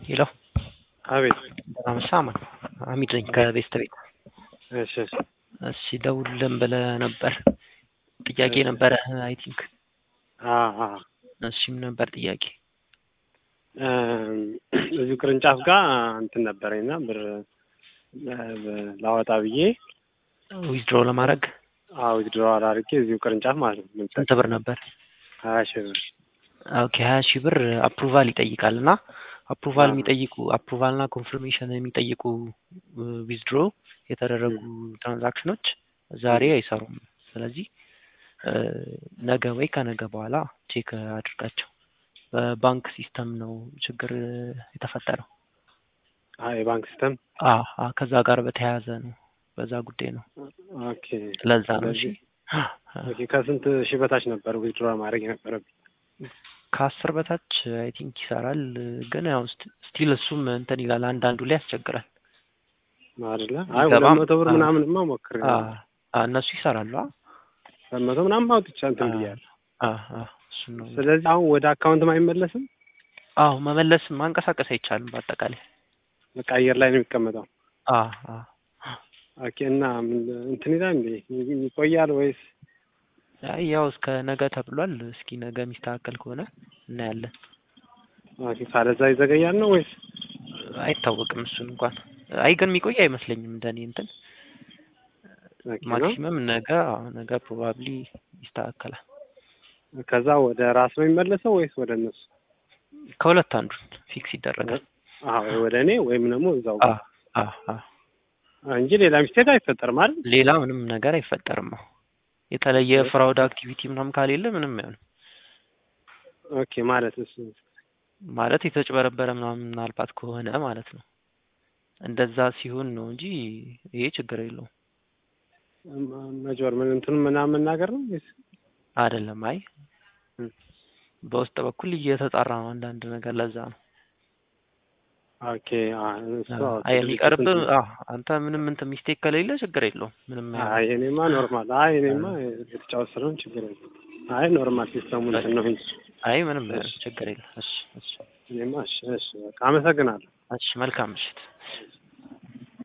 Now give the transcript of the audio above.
ሄሎ አቤት ሳማ አሚድ ነኝ ከቤስት ቤት። እሺ እሺ እሺ ደውልልን ብለህ ነበር። ጥያቄ ነበረ አይ ቲንክ። አ አ እሺ ምን ነበር ጥያቄ? እዚሁ ቅርንጫፍ ጋር እንትን ነበረኝና ብር ላወጣ ብዬ ዊዝድሮ ለማድረግ አዎ ዊዝድሮ አድርጌ እዚሁ ቅርንጫፍ ማለት ነው። ስንት ብር ነበር? ሀያ ሺህ ብር ኦኬ ሀያ ሺህ ብር አፕሩቫል ይጠይቃል እና አፕሩቫል የሚጠይቁ አፕሩቫል እና ኮንፍርሜሽን የሚጠይቁ ዊዝድሮ የተደረጉ ትራንዛክሽኖች ዛሬ አይሰሩም። ስለዚህ ነገ ወይ ከነገ በኋላ ቼክ አድርጋቸው። በባንክ ሲስተም ነው ችግር የተፈጠረው። አይ የባንክ ሲስተም አ አ ከዛ ጋር በተያያዘ ነው። በዛ ጉዳይ ነው። ኦኬ ለዛ ነው። እሺ ኦኬ ከስንት ሺህ በታች ነበር ዊዝድሮ ማድረግ የነበረብኝ? ከአስር በታች አይ ቲንክ ይሰራል። ግን ያው ስቲል እሱም እንትን ይላል አንዳንዱ ላይ ያስቸግራል። አይደለ? አይ ሁለት መቶ ብር ምናምንማ ሞክሬ እነሱ ይሰራሉ። ሁለት መቶ ምናምን አውጥቻ እንትን ብያለሁ። አ አ እሱን ነው። ስለዚህ አሁን ወደ አካውንትም አይመለስም? አዎ መመለስ ማንቀሳቀስ አይቻልም። በአጠቃላይ በቃ አየር ላይ ነው የሚቀመጠው። አ አ ኦኬ እና ምን እንትን ይላል እንዴ ይቆያል ወይስ? አይ ያው እስከ ነገ ተብሏል። እስኪ ነገ የሚስተካከል ከሆነ እናያለን። ኦኬ ካለዛ ይዘገያል ነው ወይስ? አይታወቅም እሱን እንኳን አይ ግን የሚቆይ አይመስለኝም እንደኔ እንትን ማክሲመም ነገ ነገ ፕሮባብሊ ይስተካከላል። ከዛ ወደ ራስ ነው የሚመለሰው ወይስ ወደ እነሱ? ከሁለት አንዱን ፊክስ ይደረጋል። አዎ ወደ እኔ ወይም ደግሞ እዛው አ አ አ እንጂ ሌላ ሚስቴክ አይፈጠርም አይደል? ሌላ ምንም ነገር አይፈጠርም። የተለየ ፍራውድ አክቲቪቲ ምናምን ካሌለ ምንም አይሆንም። ኦኬ ማለት እሱ ማለት የተጭበረበረ ምናምን ምናልባት ከሆነ ማለት ነው። እንደዛ ሲሆን ነው እንጂ ይሄ ችግር የለውም። መጆር ምን እንትኑ ምናምን መናገር ነው ወይስ አይደለም? አይ በውስጥ በኩል እየተጣራ ነው አንዳንድ ነገር ለዛ ነው። ኦኬ አይ የሚቀርብ አንተ ምንም እንትን ሚስቴክ ከሌለ ችግር የለውም። ምንም አይ እኔማ ኖርማል። አይ እኔማ የተጫወት ስለሆን ችግር የለም። አይ ኖርማል ሲስተሙ እንትን ነው እንጂ አይ ምንም ችግር የለም። እሺ እሺ እኔማ እሺ እሺ በቃ አመሰግናለሁ። እሺ መልካም ምሽት።